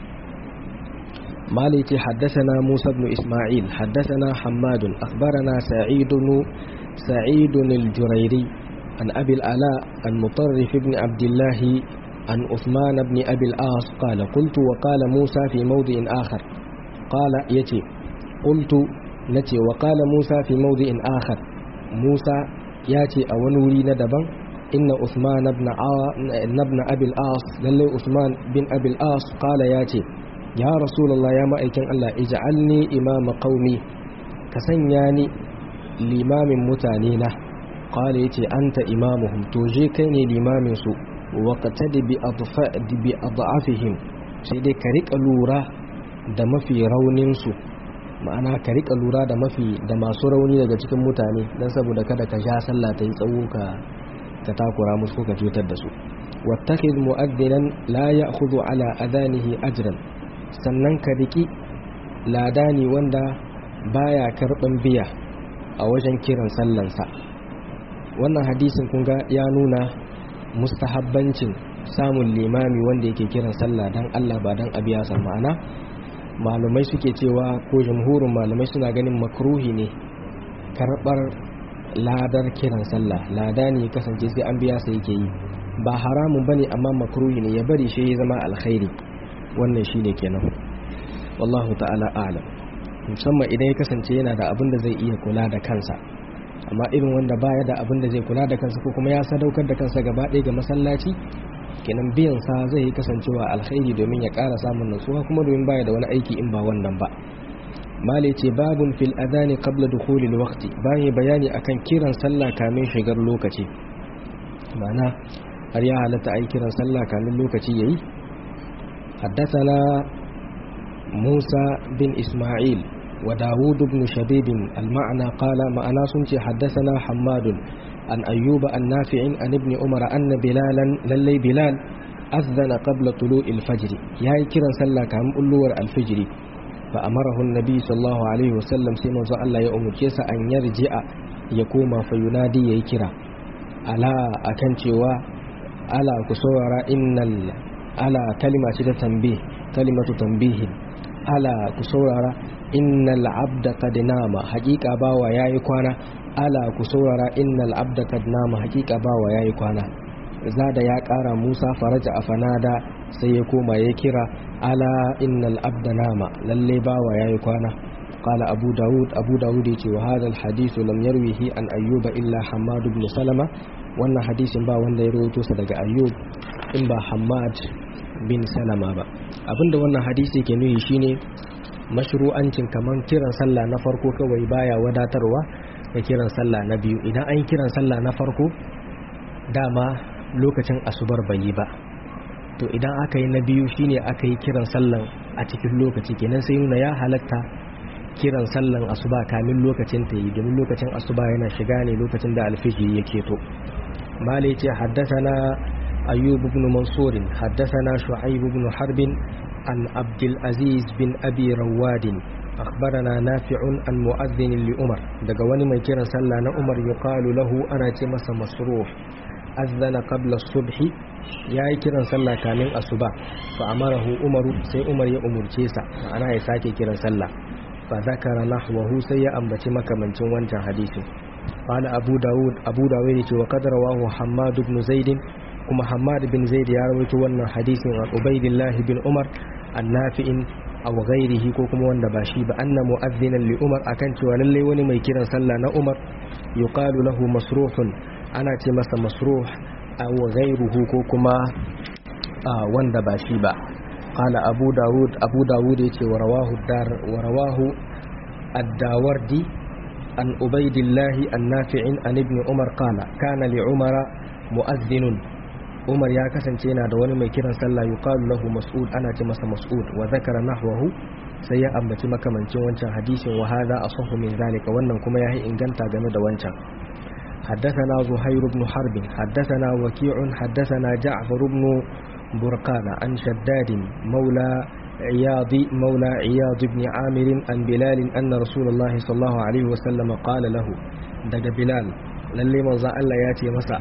مالك حدثنا موسى بن إسماعيل حدثنا حماد أخبرنا سعيد سعيد الجريري عن أبي الآلاء عن مطرف بن عبد الله عن عثمان بن أبي الآص قال قلت وقال موسى في موضع آخر قال يتي قلت نتي وقال موسى في موضع آخر موسى ياتي أو نوري ندبا إن عثمان بن, بن أبي الآص للي عثمان بن أبي الآص قال ياتي ya rasulallah ya ma'aikin Allah ij'alni imama qaumi ka sanya ni limamin mutane na qala yace anta imamuhum to je kai ne limamin su wa qatadi bi adfa bi adafihim sai dai ka rika lura da mafi raunin su ma'ana ka rika lura da mafi da masu rauni daga cikin mutane dan saboda kada ka sha sallah ta yi tsawo ka ka takura musu ko ka cutar da su wattakhidh mu'adhdhinan la ya'khudhu ala adanihi ajran sannan ka riki ladani wanda baya karban biya a wajen kiran sallansa wannan hadisin kun ga ya nuna mustahabbancin samun limami wanda yake kiran sallah dan Allah ba dan abiya san ma'ana malumai suke cewa ko jamhurin malumai suna ganin makruhi ne karbar ladar kiran sallah lada ne kasance sai an biya sai yake yi ba haramun bane amma makruhi ne ya bari shi ya zama alkhairi wannan shine kenan wallahu ta'ala a'lam musamman idan ya kasance yana da abin da zai iya kula da kansa amma irin wanda baya da abin da zai kula da kansa ko kuma ya sadaukar da kansa gaba ɗaya ga masallaci kenan biyan sa zai yi kasancewa alkhairi domin ya ƙara samun nutsuwa kuma domin baya da wani aiki in ba wannan ba mali ce babun fil adani qabla dukhulil waqti bayan bayani akan kiran sallah kamin shigar lokaci ma'ana har ya halatta ai kiran sallah kamin lokaci yayi حدثنا موسى بن إسماعيل وداود بن شبيب المعنى قال معنا سنتي حدثنا حماد عن أيوب النافع عن ابن عمر أن بلالا للي بلال أذن قبل طلوع الفجر يا كرا سلا كام ألور الفجر فأمره النبي صلى الله عليه وسلم سيما الله يأم كيسا أن يرجع يقوم فينادي يكرا ألا أكنتوا ألا كسورة إن ألا كلمة تنبيه كلمة تنبيه ألا كسورة إن العبد قد نام حقيقة باوا يا يكوانا ألا كسورة إن العبد قد نام حقيقة باوا يا يكوانا زاد يا كارا موسى فرجع فنادى سيكون يكرا ألا إن العبد نام للي باوا يا يكوانا قال أبو داود أبو داود وهذا الحديث لم يرويه عن أيوب إلا حماد بن سلمة وأن حديث با وأن يروي صدق أيوب in ba Hamad bin Salama ba abinda wannan hadisi ke nuhi shine mashru'ancin kaman kiran sallah na farko kawai baya wadatarwa da kiran sallah na biyu idan an kiran sallah na farko dama lokacin asubar bai yi ba to idan aka yi na biyu shine aka yi kiran sallan a cikin lokaci kenan sai nuna ya halatta kiran sallan asuba kamin lokacin ta yi domin lokacin asuba yana shiga ne lokacin da alfiji ya keto mali ce haddasa na أيوب بن منصور حدثنا شعيب بن حرب عن عبد العزيز بن أبي رواد أخبرنا نافع عن مؤذن لأمر دقواني من كيرا سلا أمر يقال له أنا تمس مصروح أذن قبل الصبح يا كيرا سلا كامل أصبا فأمره أمر سي أمر يا أمر تيسا أنا يساكي كيرا سلا فذكر نحوه سي أمبتي مكة من تنوانت حديث قال أبو داود أبو داود وقد رواه حماد بن زيد kuma Hamad bin Zaid ya rawaito wannan hadisin an Ubaidillah bin Umar annafi'in aw ghairihi ko kuma wanda ba shi ba anna mu'adhdhinan li Umar akan cewa lalle wani mai kiran sallah na Umar yuqalu lahu masruhun ana ce masa masruh aw ghairuhu ko kuma wanda ba shi ba qala Abu Dawud Abu Dawud yace wa rawahu dar wa rawahu ad-Dawardi an Ubaidillah annafi'in an ibn Umar qala kana li Umara mu'adhdhinun Umar ya kasance yana da wani mai kiran sallah yuqalu lahu mas'ud ana ce masa mas'ud wa zakara nahwahu sai ya ambaci makamancin wancan hadisin wa hadha asahhu min zalika wannan kuma yayi inganta game da wancan حدثنا زهير بن حرب حدثنا وكيع حدثنا جعفر بن برقان عن شداد مولى عياض مولى عياض بن عامر عن بلال أن رسول الله صلى الله عليه وسلم قال له دق بلال للي مزا الله ياتي مسا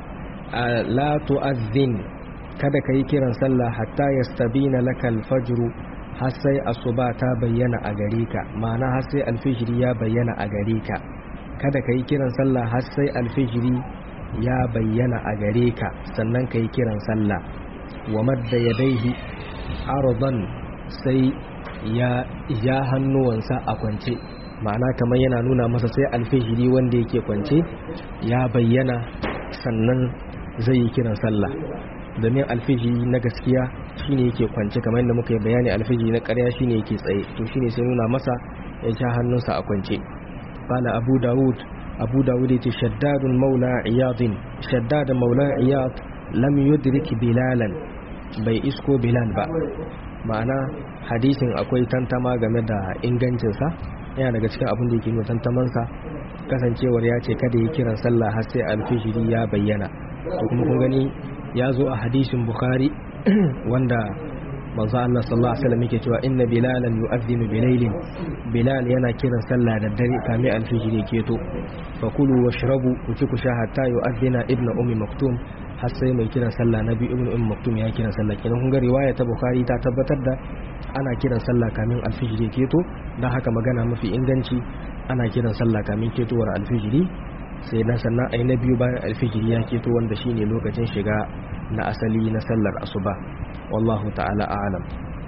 la tu'adhin kada ka yi kiran sallah hatta yastabina laka alfajr har sai asuba ta bayyana a gare ka ma'ana har sai alfijiri ya bayyana a gare ka kada ka yi kiran sallah har sai alfijiri ya bayyana a gare ka sannan ka yi kiran sallah wa madda yadaihi ardan sai ya ja hannuwansa a kwance ma'ana kamar yana nuna masa sai alfijiri wanda yake kwance ya bayyana sannan zai yi kiran sallah domin alfiji na gaskiya shine yake kwance kamar yadda muka yi bayani alfiji na ƙarya shine yake tsaye to shine sai nuna masa ya sha hannunsa a kwance qala abu daud abu daud yace shaddadun maula iyadin shaddad maula iyad lam yudrik bilalan bai isko bilal ba ma'ana hadisin akwai tantama game da ingancinsa yana daga cikin abin da yake nuna tantamansa kasancewar ya ce kada yi kiran sallah har sai alfijiri ya bayyana to kuma kun gani ya zo a hadisin bukhari wanda manzo Allah sallallahu alaihi wasallam yake cewa inna bilalan yu'adhdhinu bilailin bilal yana kiran sallah da dare kame alfijiri ke to fa kulu washrabu ku ci ku sha hatta yu'adhdhina ibnu ummi maktum har sai mai kiran sallah nabi ibnu ummi maktum ya kiran sallah kenan kun ga riwaya ta bukhari ta tabbatar da ana kiran sallah kamin alfijiri ke to dan haka magana mafi inganci ana kiran sallah kamin ketowar alfijiri sai na sannan ai na biyu bayan alfijiri ya keto wanda shine lokacin shiga na asali na sallar asuba wallahu ta'ala a'lam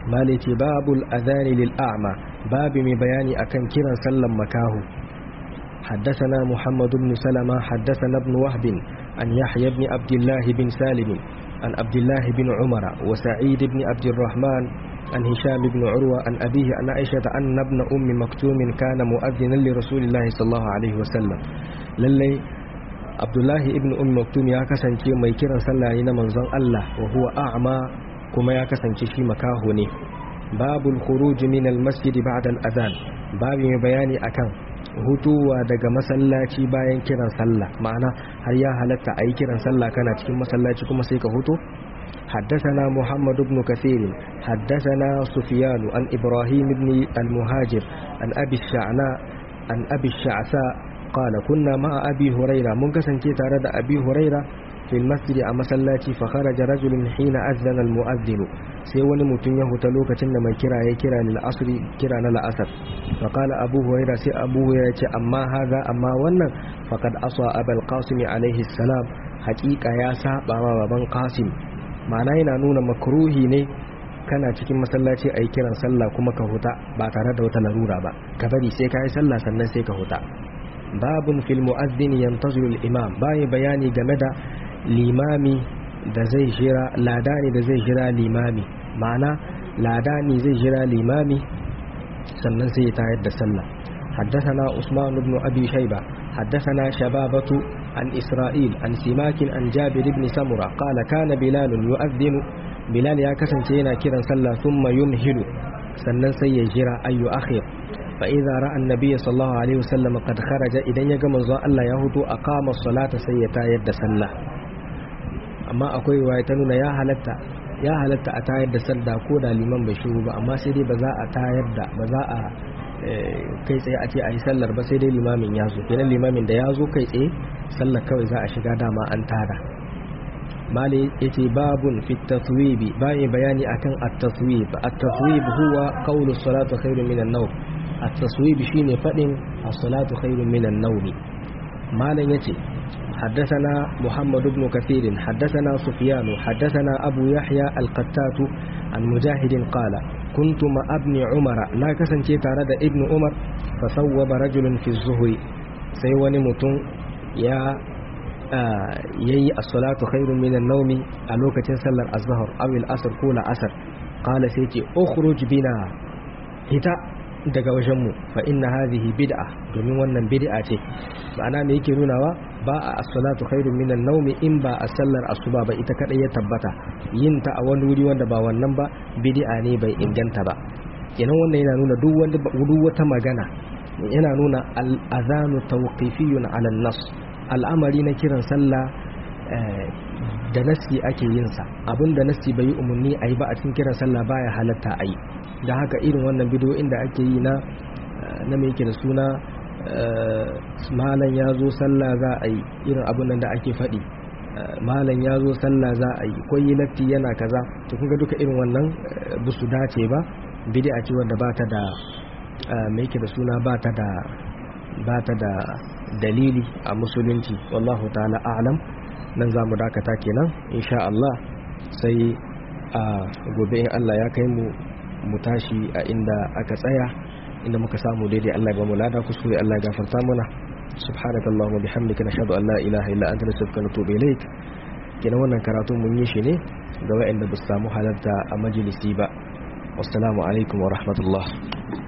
mali ce babul adhani lil a'ma babu mai bayani akan kiran sallan makahu حدثنا محمد بن سلمة حدثنا ابن وهب عن يحيى بن عبد الله بن سالم عن عبد الله بن عمر وسعيد بن عبد الرحمن عن هشام بن عروة عن أبيه عن عائشة أن ابن أم مكتوم كان مؤذنا لرسول الله صلى الله عليه وسلم للي عبد الله ابن أم مكتوم يا كسنتي mai kiran sallah ne na manzon Allah wa huwa a'ma kuma ya kasance shi makaho ne babul khuruj min al masjid ba'da al adhan babu mai bayani akan hutuwa daga masallaci bayan kiran sallah ma'ana har ya halatta a yi kiran sallah kana cikin masallaci kuma sai ka hutu حدثنا محمد بن كثير حدثنا سفيان عن إبراهيم بن المهاجر عن أبي الشعناء عن أبي الشعثاء قال كنا مع أبي هريرة منكسن كي تارد أبي هريرة في المسجد أما سلاتي فخرج رجل حين أذن المؤذن سيوان متن يهتلوك تنما كرا يكرا للعصر كرا للعصر فقال أبو هريرة سي أبو هريرة أما هذا أما ونن فقد أصى أبا القاسم عليه السلام حقيقة يا سابا وابن قاسم ma'ana yana nuna makruhi ne kana cikin masallaci a yi kiran sallah kuma ka huta ba tare da wata larura ba ka bari sai ka yi sallah sannan sai ka huta babun fil mu'azzin yantaziru al-imam bayi bayani game da limami da zai jira ladani da zai jira limami ma'ana ladani zai jira limami sannan sai ya tayar da sallah حدثنا عثمان بن أبي شيبة حدثنا شبابة عن إسرائيل عن سماك عن جابر بن سمرة قال كان بلال يؤذن بلال يا كسن سينا كيرا صلى ثم يمهل سنن سيجرى أي أخير فإذا رأى النبي صلى الله عليه وسلم قد خرج إذن يقم الله يهود أقام الصلاة سيتا يد سلة أما أقول روايتنا يا هلتا ya halatta a tayar da sallah ko da liman bai shigo ba amma sai dai ba za a tayar da ba za a kai tsaye a ce a yi sallar ba sai dai limamin ya zo kenan limamin da ya zo kai tsaye sallar kawai za a shiga dama an tada mali yace babun fi taswibi bai bayani akan at-taswib at-taswib huwa qawlu salatu khairun minan nawm at-taswib shine fadin as-salatu khairun minan nawm malan yace حدثنا محمد بن كثير حدثنا سفيان حدثنا أبو يحيى القتات عن مجاهد قال كنت مع ابن عمر لا كسنتي تارد ابن عمر فصوب رجل في الظهر سيواني متون يا yayi as-salatu khairun min an-nawm a lokacin sallar az-zuhr aw al-asr ko al-asr qala sai ce ukhruj bina hita daga wajen mu fa inna hadhihi bid'a domin wannan bid'a ce ma'ana me yake nunawa ba a as-salatu khairun min an-nawm in ba a sallar asuba ba ita kadai ya tabbata yin ta a wani wuri wanda ba wannan ba bid'a ne bai inganta ba kenan wannan yana nuna duk wanda duk wata magana yana nuna al-adhanu tawqifiyyun 'ala an-nas al'amari na kiran sallah da nasi ake yin sa abinda nasi bai yi umarni a yi ba a cikin kiran sallah baya halatta a yi da haka irin wannan bidiyoyin da ake yi na na mai yake da suna malam ya zo sallah za a yi irin abin nan da ake faɗi malam ya zo sallah za a yi kwayi latti yana kaza to kun ga duka irin wannan ba su dace ba bid'a ce wanda ba ta da mai yake da suna ba ta da ba ta da dalili a musulunci wallahu ta'ala a'lam nan za mu dakata kenan insha Allah sai a gobe in Allah ya kai mu mu tashi a inda aka tsaya inda muka samu daidai Allah ba mu lada kuskure Allah ya gafarta mana subhanaka allahumma bihamdika nashhadu an la ilaha illa anta nastaghfiruka wa natubu ilaik kenan wannan karatu mun yi shi ne ga waɗanda ba su samu halarta a majalisi ba wassalamu alaikum wa rahmatullah